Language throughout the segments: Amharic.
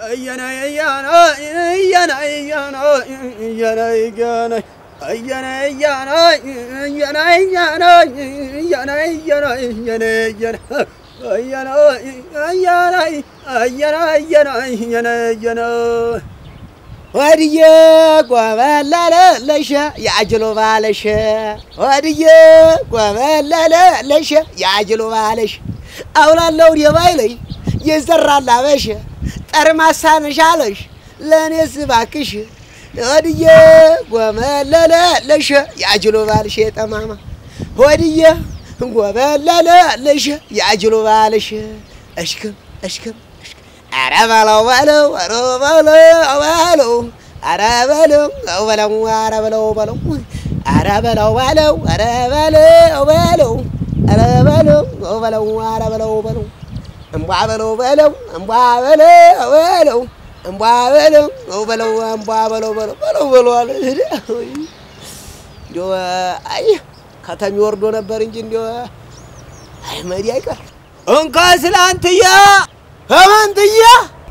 ወድዬ ጎበለለለሸ ያጅሎ ባለሸ ወድዬ ጎበለለለሸ ያጅሎ ባለሸ አውላለው የባይለይ የዘራላ በሸ ጠርማሳ ነሻለሽ ለእኔስ እባክሽ ወድዬ ጎበለለለሸ ያጅሎ ባልሽ ጠማማ ወድዬ ጎበለለለሸ ያጅሎ ባልሽ እሽክም እሽክም ኧረ በለው በለው ኧረ በለው በለው ኧረ በለው በለው ኧረ በለው በለው ኧረ በለው በለው ኧረ በለው በለው ኧረ በለው በለው ኧረ በለው በለው እምቧ በለው በለው እምቧ በለው በለው እምቧ በለው በለው እምቧ በለው በለው በለው በለው አለ። እንዲያው አይ ከተሜ ወርዶ ነበር እንጂ እንዲያው አይ መዲ አይቀር እንኳ ስላንትያ ከመንትያ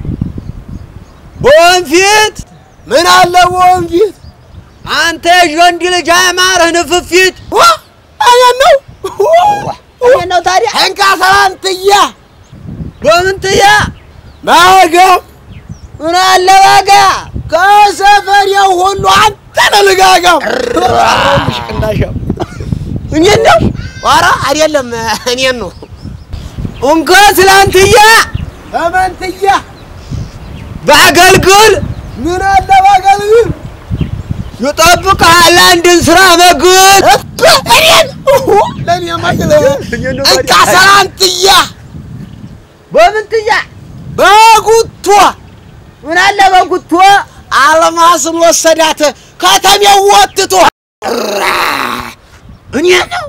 በወንፊት ምን አለ በወንፊት አንተ የወንድ ልጅ አያማረህ ንፍፊት እኔን ነው እኔን ነው ታዲያ እንካ ሰላንትያ በምንትያ ባጋ ምን አለ ባጋ ከሰፈሬው ሁሉ አንተ ነህ ልጋጋም ቅንዳሻም እኔን ነው ኧረ አይደለም እኔን ነው እንኳ ስላንትያ በመንትያ በአገልግል ምን አለ በአገልግል ይጠብቅሃል አንድን ስራ መግል እኔን ለእኔ ማግለ እንካ ሰላንትያ በምንትያ በጉቶ ምን አለ በጉቶ አልማስን ወሰዳት ከተሜው ወጥቶ እኔ ነው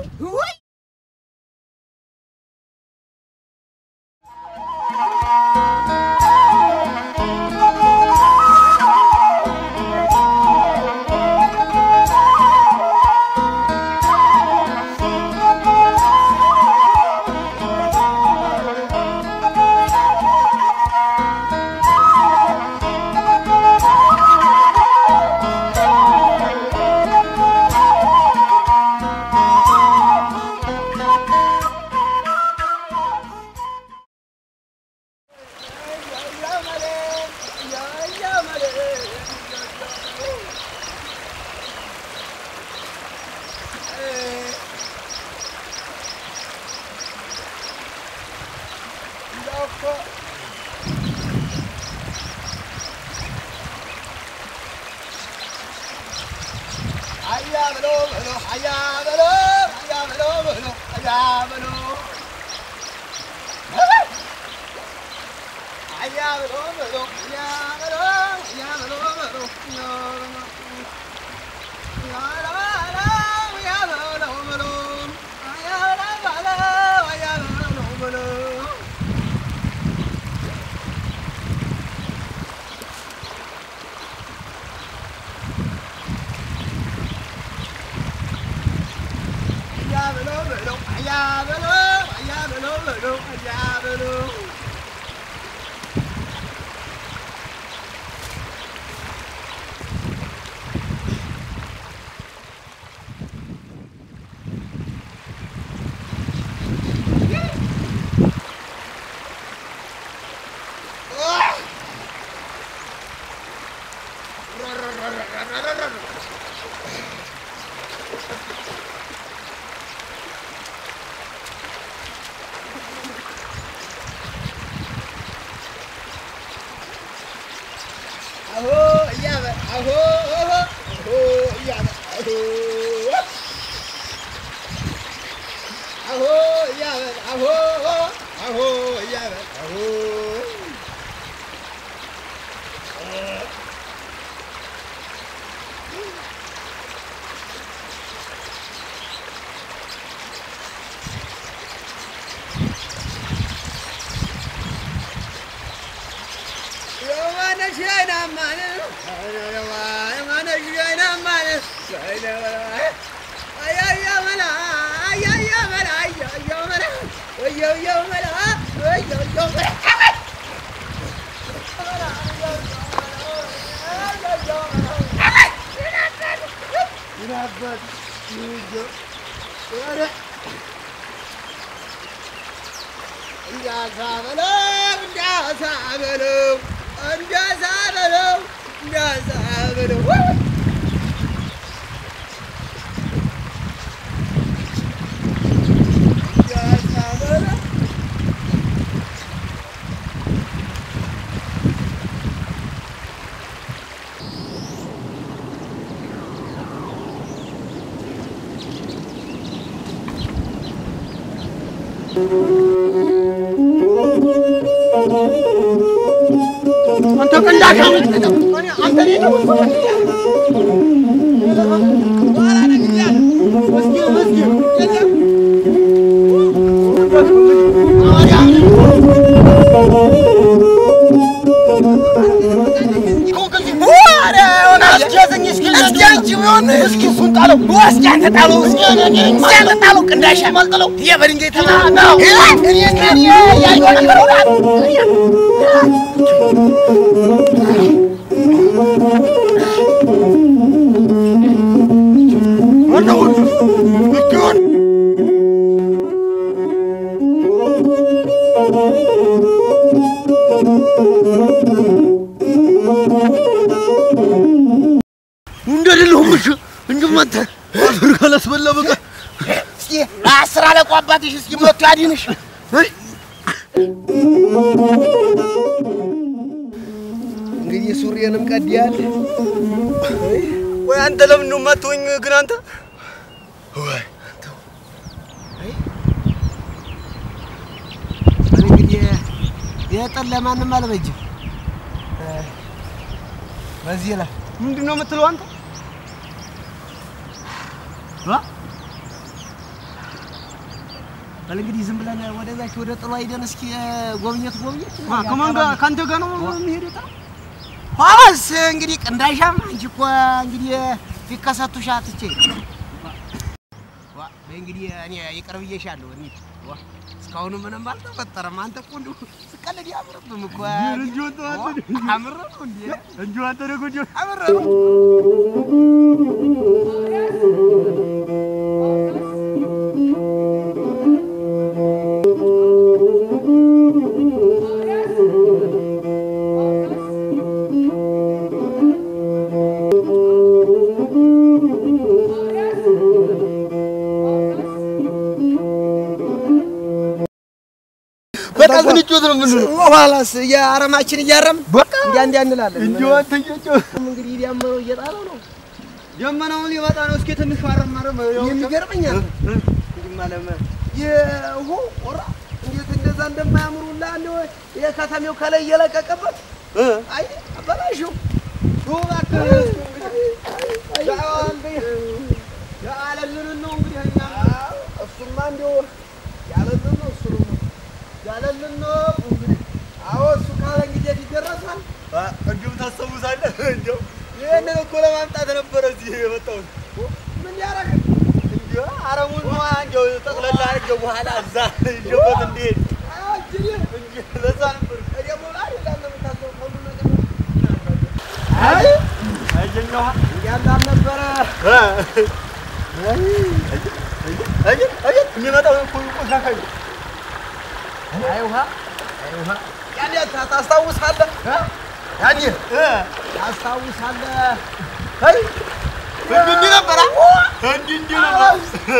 ይናበት ይጆ ወረ እንዳሳ በለው እንዳሳ በለው እንዳሳ በለው እንዳሳ በለው እንዳሳ በለው አንተ ቀንዳካ አንተ እንደሌለሁም እሺ እንጅማተ አፈር ካላስበላ በቃ እስኪ አስር አለቃው አባትሽ እስኪ መቶ ያድንሽ። እንግዲህ ሱሪዬንም ቀድያል። ወይ አንተ ለምን ነው የማትሆኝ ግን አንተ ወይ እንግዲህ የጠን ለማንም አልበጅም። በዚህ ላይ ምንድን ነው የምትለው አንተ በል እንግዲህ ዝም ብለን ወደዛች ወደ ጥሎ ሂደን እስኪ ጎብኘት ጎብኘት ከማን ጋር ከአንተ ጋር ነው የሚሄደው ኋላስ እንግዲህ ቅንዳሻም አንቺ እኮ እንግዲህ ፊከሰቱሽ አትቼ ዋ በይ እንግዲህ እኔ ይቅር ብዬሻለሁ። እንሂድ ዋ እስካሁን ምንም አልተፈጠረም። አንተ እኮ እንደው ስቀልድ ያምርብም እኮ እንጂ ወጣ አምር ነው እንዴ እንጂ አንተ ደግሞ እንጂ አምር ነው በቃ ዝንጮት ነው ምን ኋላስ የአረማችን እያረም በቃ እንዲያ እንዲያ እንላለን። እንጂ አንተ እንጆ እንግዲህ ዲያመው እየጣለው ነው ደመናውን ሊመጣ ነው እስኪ ትንሽ ማረም ማረም የሚገርመኛል እንዲህ ማለም ይሆ ቆራ እንዴት እንደዛ እንደማያምሩላ እንደው የከተሜው ከላይ እየለቀቀበት አይ አበላሽው ያለልን ነው እንግዲህ እኛ እሱማ እንደው ያለልን ነው እሱ ነው ያለልን ነው እንግዲህ አዎ እሱ ካለ እንግዲህ የት ይደረሳል እንዲሁም ታስታውሳለህ እንደው ይህንን እኮ ለማምጣት ነበረ እዚህ የመጣሁት ምን ያደርግ እንጂ አረሙን ነዋ እንደው ጠቅለላ አድርጌው በኋላ እዛ ይዤበት እንዲሄድ አጅሪ እንጂ ለዛ ነበር ደግሞ ላይ እንዳለ የምታስበው ሁሉ ነገር አይ አየኛዋ እያለ አልነበረ አይ አይ የሚመጣው እኮ ቆሻሻ ነው አይ ውሃ አይ ውሃ ያኔ ታ- ታስታውሳለህ ያኔ ታስታውሳለህ አይ እንዲህ እንዲህ ነበር እንዲህ እንዲህ ነበር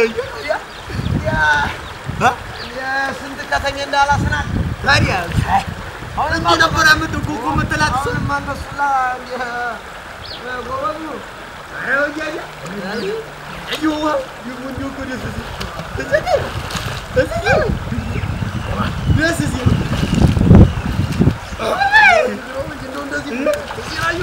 የስንት ከተሜ እንዳላስናት ታዲያ አሁን እንዲህ ነበር የምትጉጉ የምትላት እሱንም አንበሱላ እንዲህ ጎበዝ ነው አይ ወያያ አየዋ ይሁን እንዲሁ እኮ ደስ ሲል ደስ ሲል ደስ ሲል እንደው እንደዚህ እዚህ ላዩ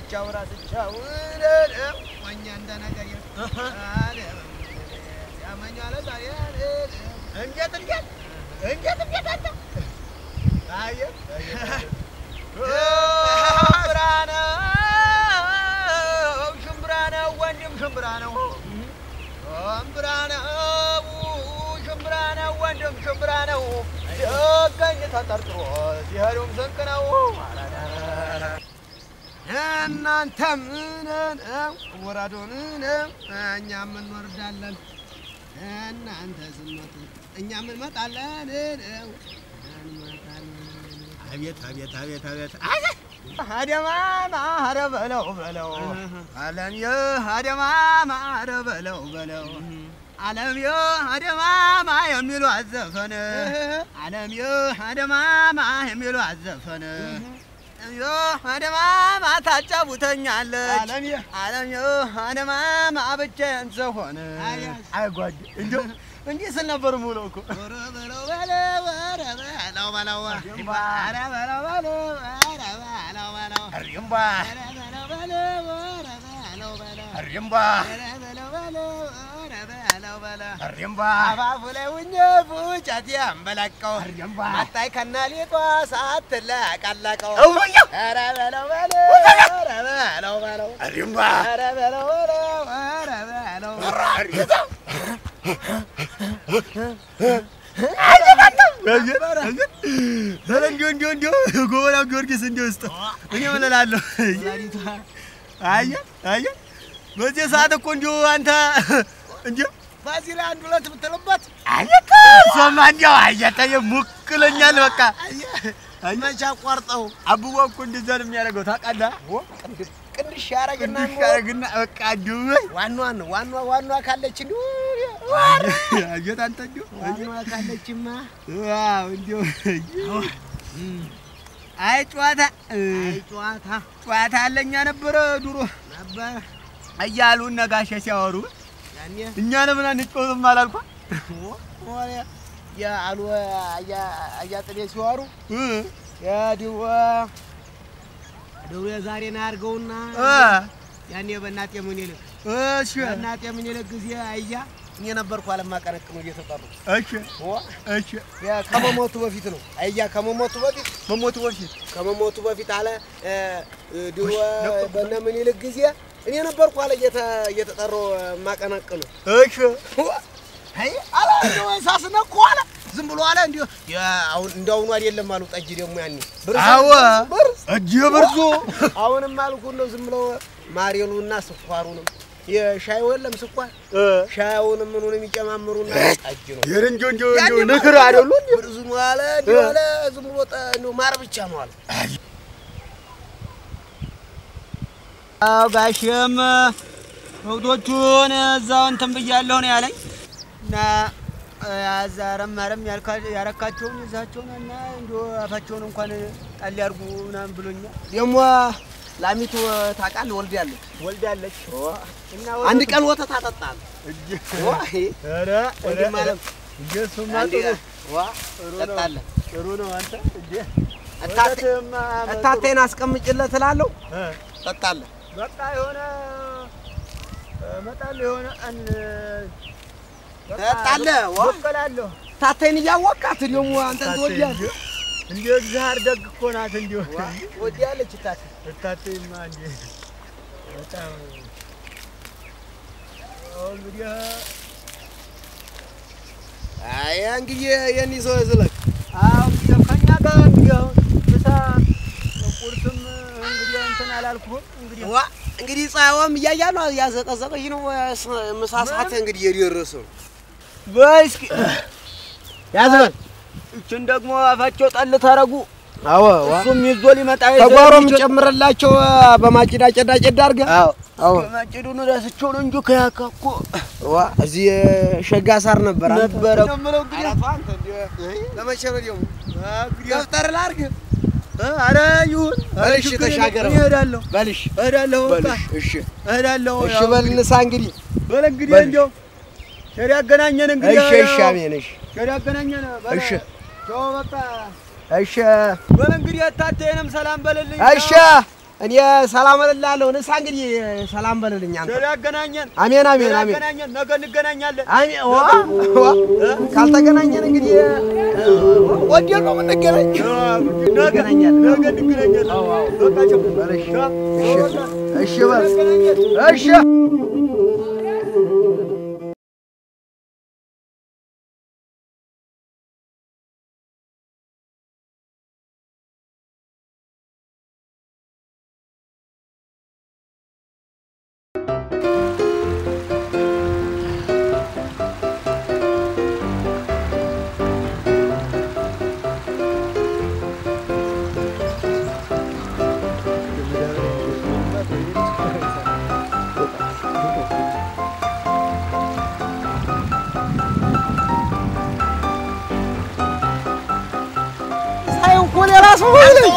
ራስቻው ራስቻው ወኛ እንደ ነገር ያመኛለ ዛሬ እንዴት እንዴት እንዴት እንዴት አንተ አየህ ሽምብራ ነው ሽምብራ ነው ወንድም ሽምብራ ነው ሽምብራ ነው ሽምብራ ነው ወንድም ሽምብራ ነው ሲገኝ ተጠርጥሮ ሲሄዱም ስንቅ ነው እናንተ ምን ወራዶን እኛም እንወርዳለን እናንተ ስመጡ እኛም እንመጣለን እንመጣለን አቤት አቤት አቤት አቤት አደማማ ኧረ በለው በለው አለምዬ አደማማ ኧረ በለው በለው አለምዬ አደማማ የሚሉ አዘፈን አለምዬ አደማማ የሚሉ አዘፈን አለምዬ አደማማ ታጫውተኛለች አለምዬ አለምዬ አደማማ ብቻዬን ስሆን አይ ጓድ እንዲሁ እንዲህ ስል ነበር የምውለው እኮ ኧረ በለው በለው ኧረ በለው በለው ኧረ በለው በለው ኧረ በለው በለው እሪምባ ኧረ በለው በለው ኧረ በለው በለው እሪምባ ኧረ በለው በለው ኧረ በለው በለው እሪምባ አፋፉ ላይ ውኜ ፉጨት ያንበላቀው እሪምባ መጣይ ከና ሊጧ ሳትለቀለቀው እውያ ኧረ በለው በለው ኧረ በለው በለው እሪምባ ኧረ በለው በለው ኧረ በለው እንዲሁ እንዲሁ እንዲሁ ጎበና ጊዮርጊስ እንዲሁ ውስጥ እኔ ምን እላለሁ? አየህ አየህ፣ በዚህ ሰዓት እኮ እንዲሁ አንተ እንዲሁ በዚህ ላይ አንድ ሁለት ብትልበት አየህ እሷማ እንዲያው አየህ ተይው ሙክለኛል በቃ መቼ አቋርጠው አብቦ እኮ እንደዛ ነው የሚያደርገው ታውቃለህ? ቅንድሽ ያረግና ቅዱስ ያደርግና በቃ እንዲሁ ዋናዋን ዋና ዋና ካለች እንዲሁ አየህ አንተ እንዲሁ ዋናዋ ካለችማ ዋው እንዲሁ አይ ጨዋታ አይ ጨዋታ ጨዋታ አለኛ ነበረ ድሮ ነበር እያሉ እነ ጋሼ ሲያወሩ ያኔ እኛ ለምን አንጫወትም አላልኳ ወሬ የአሉ አያጥቤ ሲዋሩ የድሮ ድሮ የዛሬን አያርገውና ያኔ በእናጤ ምኒልክ እሺ በእናጤ ምኒልክ ጊዜ አያ እኔ ነበርኩ አለማቀነቅኑ እየተጠሩ እሺ እሺ ያ ከመሞቱ በፊት ነው። አያ ከመሞቱ በፊት መሞቱ በፊት ከመሞቱ በፊት አለ እ፣ ድሮ በእነ ምኒልክ ጊዜ እኔ ነበርኩ አለ እየተ- እየተጠሩ ማቀነቅኑ እሺ አይ አለ እንደው ሳስነኩ አለ ዝም ብሎ አለ እንዲሁ አሁን እንደውኑ አይደለም አሉ ጠጅ ደግሞ ያኔ ብር አዎ ብር እጅ ብርዙ አሁንም አልኩ እንደው ዝም ብለው ማሬሉና ስኳሩንም የሻዩ የለም ስኳር ሻዩንም ምኑንም ይጨማምሩና ጠጅ ነው የረንጆ እንጆ ያኔ እንጆ ንክር አይደሉ እንዴ? ብር ዝም አለ እንዲሁ አለ ዝም ብሎ ጠ- እንደው ማር ብቻ ነው አለ አዎ ጋሼም ከብቶቹን እዛው እንትን ብያለሁ ነው ያለኝ እና አዛረም ማረም ያረካቸውን ይዛቸውን እና እንዲሁ አፋቸውን እንኳን ጣል ያርጉ ምናምን ብሎኛል። ደግሞ ላሚቱ ታውቃለህ ወልዳለች ወልዳለች እና አንድ ቀን ወተት አጠጣል ኧረ ወንድም አለም እሱማ አንዴ ጥሩ ዋ ጥሩ ነው ጠጣለህ ጥሩ ነው አንተ እንዴ እታቴ ወተትማ እታቴን አስቀምጭለት እላለሁ እ ጠጣለህ በቃ የሆነ እመጣለሁ የሆነ ቀን ጠጣለህ ዋ እበላለሁ እታቴን እያወቃት ደግሞ አንተን ትወዳለህ እንዲሁ እግዚአብሔር ደግ እኮ ናት። እንዲሁ ትወዳለች እታቴ እታቴማ እንዲ በጣም አዎ፣ እንግዲህ አይ እንግዲህ የኔ ሰው ዝለቅ አዎ እንግዲህ ከእኛ ጋር እንግዲህ አሁን ምሳ ቁርስም እንግዲህ እንትን አላልኩህም እንግዲህ ዋ እንግዲህ ፀሐይዋም እያያ ነው እያዘቀዘቀች ነው ምሳ ሰዓት እንግዲህ የደረሰ ነው በይ እስኪ ያዝበል እችን ደግሞ አፋቸው ጣል ታረጉ አዎ እሱም ይዞ ሊመጣ ተጓሮም ጨምረላቸው በማጭዳ ጨዳ ጨዳ አድርገህ አዎ አዎ ማጭዱን ረስቸው ነው እንጂ ከያካ እኮ ዋ እዚህ ሸጋ ሳር ነበር አንተ ነበረ ነው የምለው እንግዲህ አንተ ለመቼ ነው ደግሞ ደፍተር ላድርግ ኧረ ይሁን በል እሺ ተሻገረው እሄዳለሁ በልሽ እሄዳለሁ በቃ በልሽ እሺ እሄዳለሁ እሺ ያው በል እንግዲህ ንሳ እንግዲህ በል እንግዲህ በል። እንዲያው ቸር ያገናኘን እንግዲህ እሺ እሺ ያው አሜን እሺ ቸር ያገናኘን በል እሺ ቻው በቃ እሺ በል እንግዲህ እታቴንም ሰላም በልልኝ እሺ እኔ ሰላም እልልሃለሁ። ንሳ እንግዲህ ሰላም በልልኝ አንተ። ቸር ያገናኘን አሜን አሜን ቸር አሜን ያገናኘን። ነገ እንገናኛለን። አሜን። ዋ ዋ ካልተገናኘን እንግዲህ ወዲያ ነው የምንገናኝ። ነገ እንገናኛለን። ነገ እንገናኛለን። በቃ ቸው እሺ በል እሺ። ሳይሆን እኮ ሌላ ሰው ሆነ